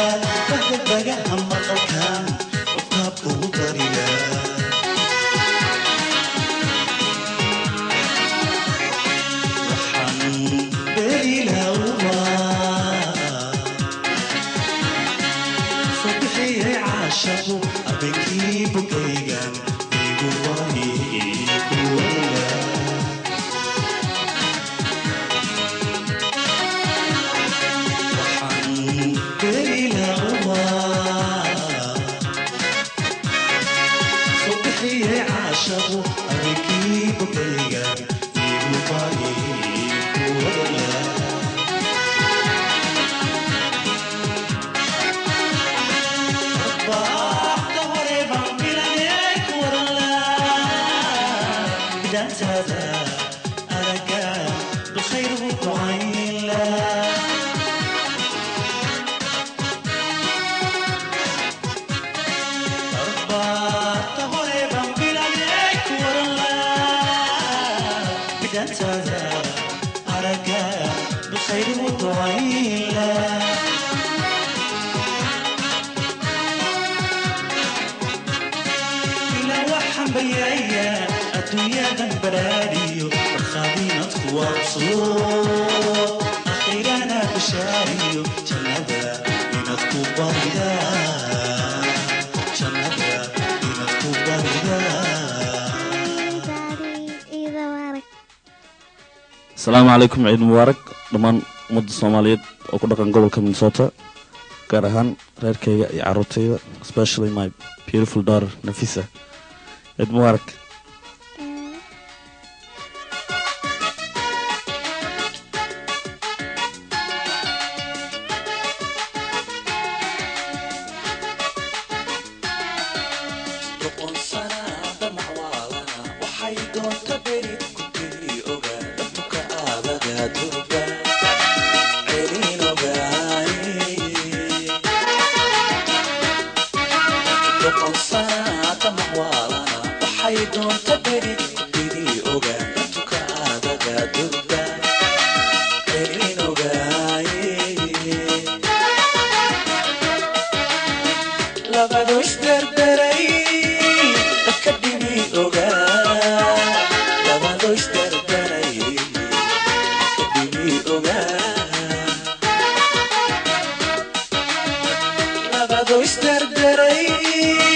bagadaga maqalkan qofkaab ugu darila waxaan berilawaa soo bixiyay caashaqu habeenkii bogaygan igu wahi kuwala waxaan berilawaa soo bixiyay caashaqu habeenkii bogaygan igu wahi kuwala Baaqda hore baan bilanay ku warlaa bidaantaada araga bilkhayr ugu ducaynla Baaqda hore baan bilanay ku warlaa bidaantaada araga bilkhayr ugu ducaynla ilaa waxaan baryayaa adduunyadan baraariyo barkhaadiinad ku waabso akhiirana bashaariyo jannada inaad ku barida jannada inaad ku barida asalaamu calaykum ciid mubaarak dhammaan ummadda soomaaliyeed oo ku dhaqan gobolka minnesota gaar ahaan reerkayga iyo caruurtayda especially my beautiful daughter nafisa ciid mubaarak boqol sanaada macwaalana waxay doonta beri ku tiri ogaa dadka aadaga durba celin ogaaye boqol sanaada macwaalana waxay doonta beri ku tiri ogaa dadka aadaga durba celin ogaaye labado isdardaray dadka dhibi ogaa labado isdardaray dadka dhibi ogaa labado isdardaray